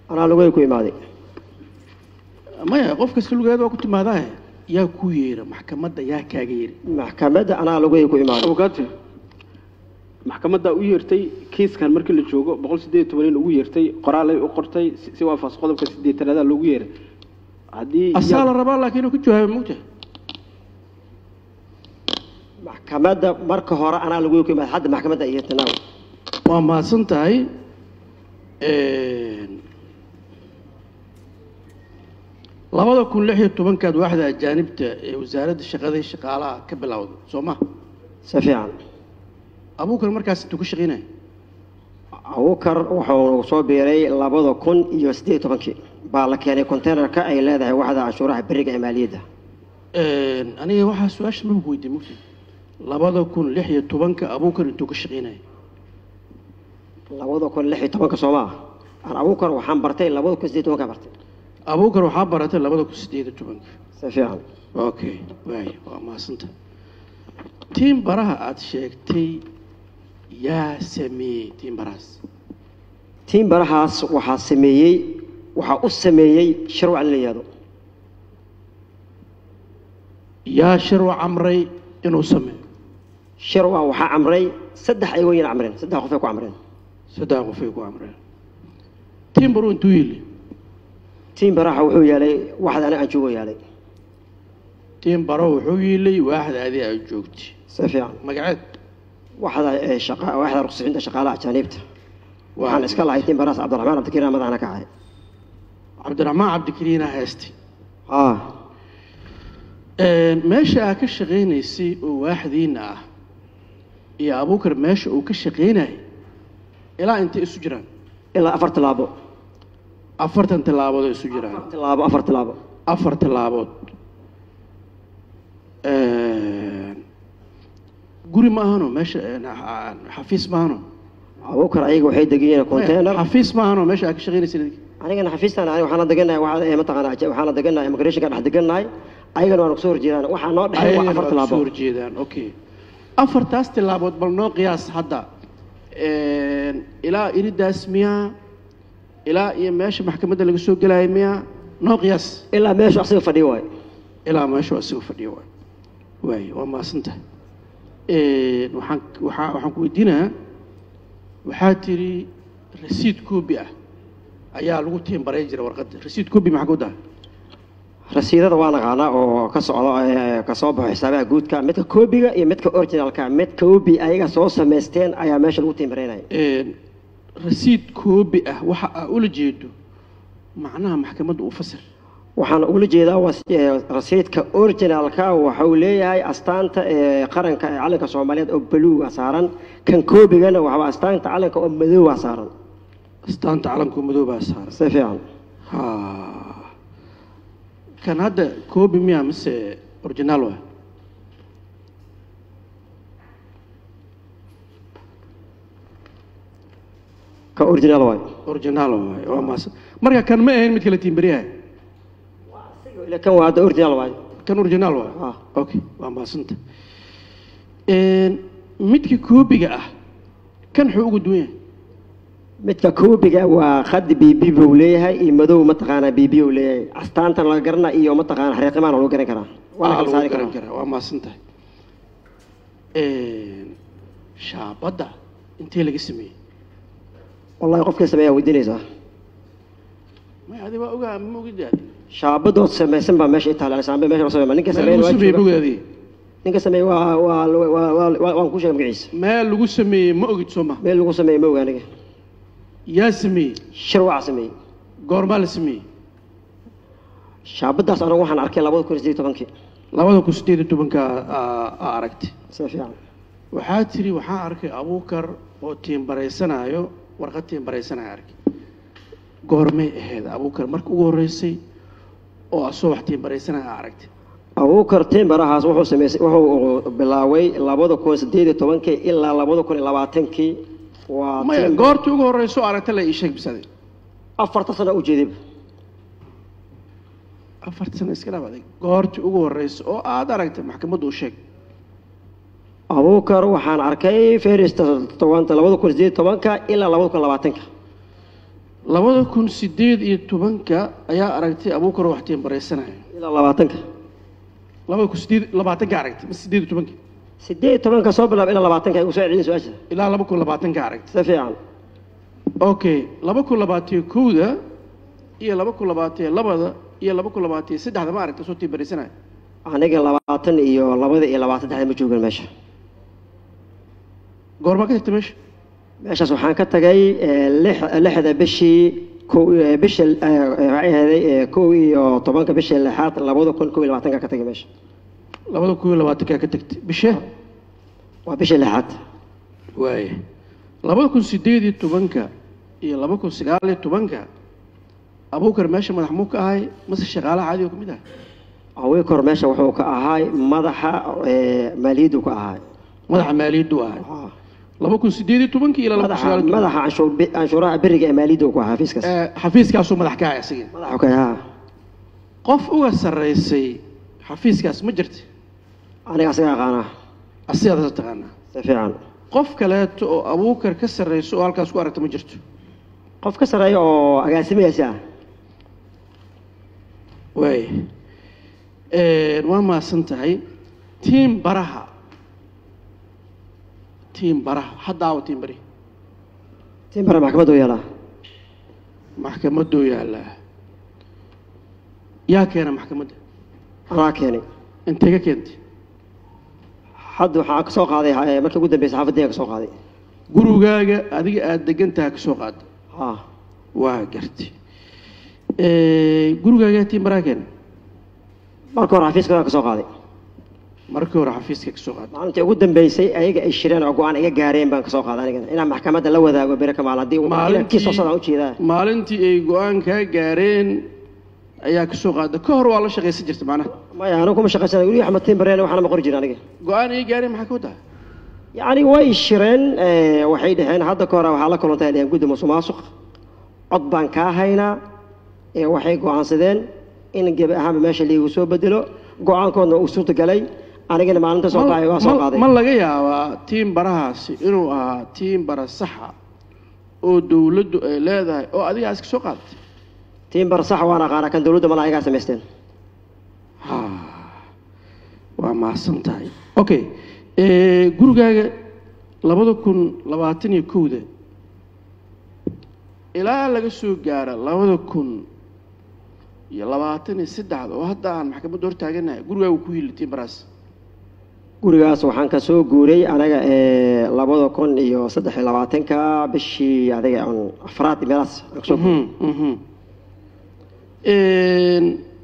anaa lugay ku imaaday maya qof kasta lugeed waa ku timaadaa yaa ku yeera maxkamadda yaa kaaga yeeri maxkamadda anaa lugay ku imaaday abukaate maxkamadda u yeertay kiiskan markii la joogo boqol sideed iyo toban in ugu yeertay qoraalay u qortay si- si waafaqsan qodobka sideetanaada loogu yeeray haddii asaa la rabaa laakiin inuu ku jawaabo mogtahay maxkamadda marka hore anaa lugay ku imaaday hadda maxkamadda iyo tanaaw waa mahadsan tahay labada kun lix iyo tobankaad waaxda ajaanibta ee wasaaradda shaqada iyo shaqaalaha ka bilowda soo ma si fiican abuukar markaas intuu ka shaqaynaya abukar wuxuu soo biiray labada kun iyo siddeed iyo tobankii baa la keenay containerka ay leedahay waxda canshuuraha beriga ee maaliyadda aniga waxaa su-aasha maba weydiin mugta labada kun lix iyo tobanka abuukar intuu ka shaqaynaya labada kun lix iyo tobanka soo maa aan abukar waxaan bartay labada kun siddeed iyo tobanka bartay abuukar waxaa baratay labada kun sideed iyo tobanka si fiican okay waay waa mahadsanta tiin baraha aada sheegtay yaa sameeyey tiin barahaas tiin barahaas waxaa sameeyey waxaa u sameeyey sharwac la yihahdo yaa sharwac amray inuu sameeyo sharwac waxaa camray saddex ay weyna camreen saddex qof ay ku camreen saddex qofay ku amreen tiin baru intuu yili tiin baraha wuxuu yaalay waxda aniga aan joogo yaalay tiin baro wuxuu yiilay waaxda adi aad joogtay si fiican magaceed waxda ee shaqa waxda ruqsixinta shaqaalaha ajaaniibta waxaan iska lahay tiin barahaas cabdiraxmaan cabdikariin madaxna ka ahay cabdiraxmaan cabdikariina heestay ah meesha aad ka shaqaynaysay oo waaxdiina ah iyo abuukar meesha uu ka shaqaynayay ilaa intay isu jiraan ilaa afar tilaabo afartan tillaabood oo isu jiraan tilaabo afar tilaabo afar tillaabood guri ma ahano meesha xafiis ma ahano abukar ayaga waxay degayeen container xafiis ma ahano meesha aad ka shaqaynaysay anigana xafiistan aniga waxaan la deganahay waxaa ee mataqaana waxaan la deganahay immigrationka dhex deganahay ayagana waan kusoo horjeedaan waxaa noo dhexay waa afar soo tilaabo horjeedaan okay afartaas tillaabood bal noo qiyaas hadda ilaa iridaas miyaa ilaa iyo meesha maxkamadda laga soo gelaayo miyaa noo qiyaas ilaa meeshu asiga fadhiyo waay ilaa meeshu asiga fadhiyo waay waay waa mahadsantahay waxaan waxaa waxaan ku weydiinayaa waxaa tiri rasiid koobi ah ayaa lagu tiimbarayn jiray warqadda rasiid koobi maxaa ku daha rasiidada waa naqaanaa oo ka socdo ee, ka soo baxo xisaabaha guudka midka koobiga iyo midka originalka mid koobi ayaga soo samaysteen ayaa meesha lagu tiimbaraynaya rasiid koobi ah waxa aa ula jeedo macnaha maxkamadda u fasir waxaan ugula jeedaa was- ee, rasiidka originalka waxau leeyahay astaanta ee qaranka ee calanka soomaaliyeed oo baluuga saaran kan koobigana waxaa astaanta calanka oo madoowa saaran astaanta calanku madoobaa saaran si fiican ha kan hadda koobi miya mise originaal waa ka original waay originaal waay waa maas marka kan ma ahayn mid kala tiimbariyaha ila kan waa hadda original waay kan originaal waa Ah. okay waa maasanta midka koobiga ah kan wuxuu ugu duwan yahay midka koobiga waa khadi bibi buu leeyahay iyo madow mataqaanaa bibi uu leeyahay astaantan laga garana iyo mataqaana xariiqimaana lagu garan karaa waa la Ah, kala lagu saari garan karaa karaa waa maasantahay shaabadda intee laga sameeyey wallahi qofkii sameeyaa weydiinaysaa may adi waa ogaa ma ogid adi shaabadood samaysan baa meesha itaala saambe meesha loo sameeya ninka meel sameeyay lagu waa sameeyey ma jooga. ogid adi ninka sameeyay waa waa waa waa- waa- waan ku sheegay magaciisa meel lagu sameeyey ma ogid soo ma meel lagu sameeyay ma oga aniga yaa sameeyey shirwaca sameeyey goormaa la sameeyey shaabadaas anigu waxaan arkay labada kun iyo siddeed iyo tobankii labada kun sideed iyo tobanka aa aragtay si fiican waxaa tiri waxaa arkay abuukar oo tiimbaraysanaayo warqad tiimbaraysanaya arkay goormay ahayd abuukar marka ugu horreysay oo asoo wax tiimbaraysanaya aa aragtay abuukar timbarahaas wuxuu sameysay wuxuu bilaaway labada kun siddeed iyo tobankii ilaa labada kun iyo labaatankii waa maya timber- goortii ugu horreyso aragta la ii sheeg bisade afarta sano u jeedayba afarta sano iska dhabaday goortii ugu horreysa oo aad aragtay maxkamaddu u sheeg abuukar waxaan arkay ferista tobanta labada kun sideed iyo tobanka ilaa labada kun labaatanka labada kun sideed iyo tobanka ayaa aragtay abuukar wax tiimbaraysanaya ilaa labaatanka labada kun sideed labaatanka aragtay ma sideed iyo tobanka sideed iyo tobanka soo bilaab ilaa labaatanka igu soo celin su-aasha ilaa laba kun labaatanka aragtay si fiican okay laba kun labaatiyo kowda iyo laba kun labaatiyo labada iyo laba kun labaatiyo saddexda ma aragtay soo tiimbaraysanaya aniga labaatan iyo labada iyo labaatan dexda ma joogan meesha goormaa ka tagtay meesha meeshaas waxaan ka tagay eh, lix- lixda bishii kow eh, bisha eh, waxay ahaday eh, kow iyo tobanka bishii lixaad labada kun kow iyo labaatanka ka tagay meesha labada kun iyo labaatankaa ka tagtay bishe waa bishii lixaad waaya labada kun sideed iyo tobanka iyo laba kun sagaal iyo tobanka abuukar meesha madax muu ka ahay mase shaqaalaha caadiga ka mid ah awikor meesha wuxuu ka ahaay madaxa eh, maaliyaddu ka ahaay madaxa maaliyaddu ahay Ah. laba kun sideed iyo tobankii ilaa laba kun madaxa sagaal iyo toban madaxa canshuur bi- canshuuraha beriga ee maaliyaddu ku ahaa xafiiskaas Eh, xafiiskaasuu madax ka ahay asagii madaxu ka ahaa qof uga sarraysay xafiiskaas ma jirta aniga asaga aqaanaa asigaadasa taqaanaa si fiican qof kaleeto oo abuukar ka sarrayso oo halkaas ku aragta ma jirto qof ka sarreeya oo agaasimayasi ah waaya waa mahadsan tahay tiim baraha tiim baraha haddaawa tiim bari timbara maxkamaddu yeelaa maxkamaduu yaallaa yaa keena maxkamadda anaa keenay intee ka keentay hadda waxaa ka soo qaaday eh, markii ugu dambeysay xaafaddiga ka soo qaaday gurigaaga adiga aada degantaha ka soo qaada ha waa gartay gurigaaga tiim baraha keena marka hore xafiiska ka soo qaaday markii hore xafiiska ka soo qaada maalintii ugu dambeysay ayaga ay shireen oo go-aan iga gaareen baan ka soo qaaday anigana inaan maxkamadda la wadaago bere kamaal haddii Maalintii- kii soo socdaan ujeedaa maalintii ay go-aan kaa gaareen ayaa ka soo qaada ka hor waa la shaqaysan jirta macnaha maya anigu kuma shaqaysanay weli axmed timbareen waxaana ma qori jirin aniga go-aan ay gaareen maxaa ka wadaa yacni way shireen eh, waxay dhaheen hadda ka hore waxaa la kulantay dhaheen guddi musuqmaasuq cod baan kaa haynaa ee waxay go-aansadeen in gebi ahaanba meesha liigu soo bedelo go-aankoodna uu suurtagalay anigana maalinta soo baxay waa soo Ma- qaaday ma laga yaabaa tiim barahaasi inuu ahaa tiim bara saxa oo dowladdu ay leedahay oo adigaas ka soo qaadatay tiimbar sax waan aqaana kan dowladda mala ayagaa samaysteen Ha, waa mahadsan tahay okay eh, gurigaaga labada kun labaatan iyo kowda ilaa laga soo gaara labada kun iyo labaatan iyo saddexda oo hadda aan maxkamadda hor taaganahay gurigaaga ku yili tiim barahaas gurigaas waxaan ka soo guuray anaga ee labada kun iyo saddex iyo labaatanka bishii adiga un afraad meelaas aan kasoo guuray Mhm, mhm. Een,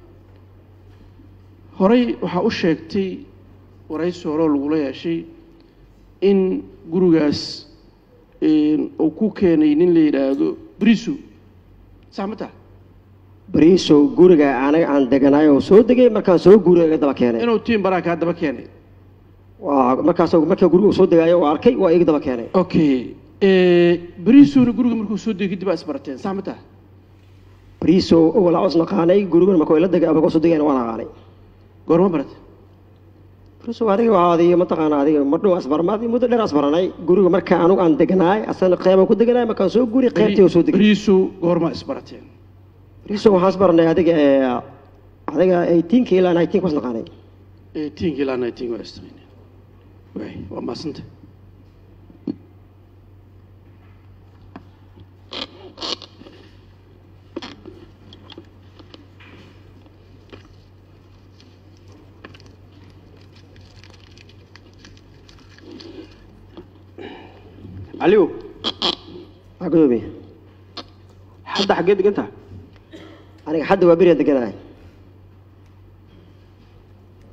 horey waxaa u sheegtay waraysi hore oo lagula yeeshay in gurigaas een, uu ku keenay nin la yidhaahdo briso sax ma taha bariisow guriga anaga aan deganaay oo soo degay markaan soo guuray iga daba keenay inuu tiim baraa kaa daba keenay waa markaas markaa guriga uu soo degaayo waa arkay waa iga daba keenay okay brisona guriga markuu soo degay kadib aa isbarateen sax ma taha bariisow awal aan naqaanay gurigana markuu ila degay markuu soo degayna waan aqaanay goorma baratay bariisow adiga waa adiga mataqaana adiga madhow asbarmaad muddo dheer asbaranay guriga marka anugu aan deganaay asana qeybaan ku deganaay markaan soo guuray qeybtii uu soo degay briso goorma isbarateen bariisow waxaan asbaranay adiga ee adiga 18 ilaa 19 was naqaanay eighteenka ilaa nineteen waa istaqayneen waay waa maasanta caliw waa gudoomiye hadda xaggee degan tahay aniga hadda waa beriyan deganaay